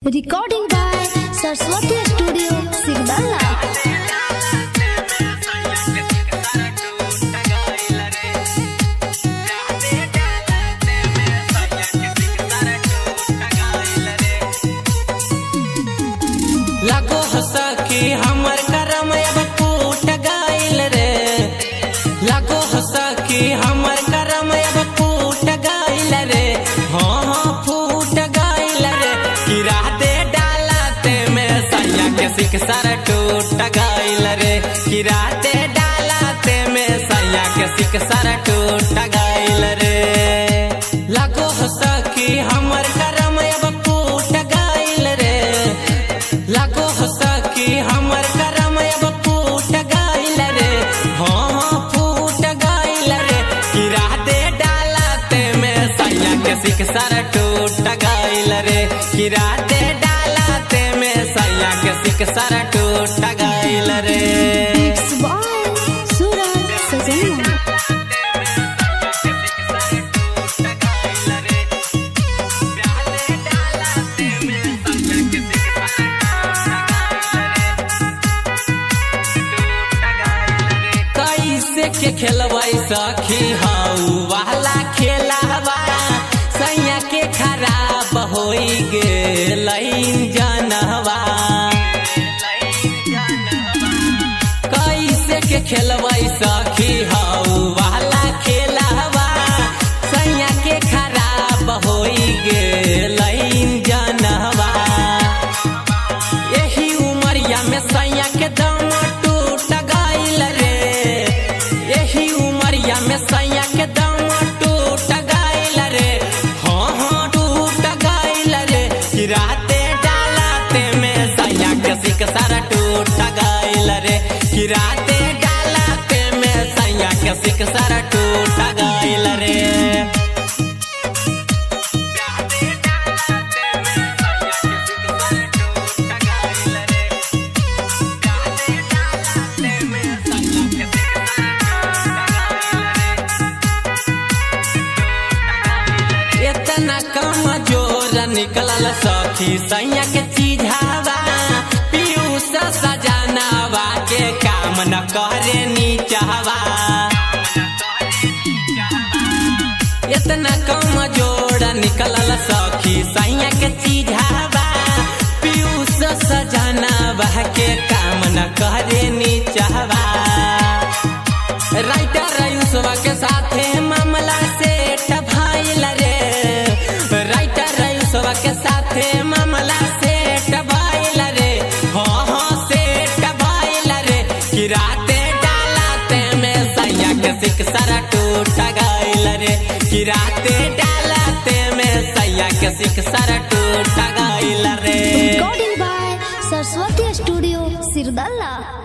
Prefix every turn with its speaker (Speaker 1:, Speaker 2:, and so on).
Speaker 1: Recording by Saraswati Studio, Sigdalla.
Speaker 2: लगो हंसा कि हमर करम अब फूट गइल रे लगो हंसा कि हमर करम अब फूट गइल रे हाँ हाँ फूट गइल रे गिरा दे डालते में सैया के सिक सर टूट गइल रे गिरा दे डालते में सैया के सिक सर टूट गइल रे लगो हंसा कि हमर करम अब फूट गइल रे लगो हंसा कि हमर करम अब फूट गइल रे हाँ हाँ फूट गइल रे गिरा दे डालते में सैया के सिक सर टूट गइल रे गिरा दे डालते में सैया के सिक सर टूट गइल रे
Speaker 1: It's by Suraj Sajana.
Speaker 2: कैसे के खेलबै सखी हाउ वाला खेलावा सैया के खराब होई गेलै जनवा कैसे के खेलबै सखी हाउ वाला खेलावा सैया के खराब होई गेलै जनवा यही उमरिया में सैया के दम टूट गइल रे यही उमरिया में सैया के दम टूट गइल रे हाँ हाँ टूट गइल रे गिराते डालते में सैया के सिक सारा टूट गइल रे गिराते डालते में सैया के सिक सारा टूट गइल रे इतना कम जोर निकलल सखी सैया के चीझावा पीयूष सजनावा के काम न करे नीचावा इतना कम जोर निकलल सखी सैया के चीझावा पीयूष सजनावा के काम न करे नीचावा राइटर रयूसवा के साथे मामला सेट भइल रे राइटर रयूसवा के साथे मामला सेट भइल रे हाँ हाँ सेट भइल रे गिराते डालते में सैया के सिक सारा टूट गइल रे गिराते डालते में सैया के सिक सारा टूट गइल रे
Speaker 1: Recording by Saraswati Studio, Sirdalla.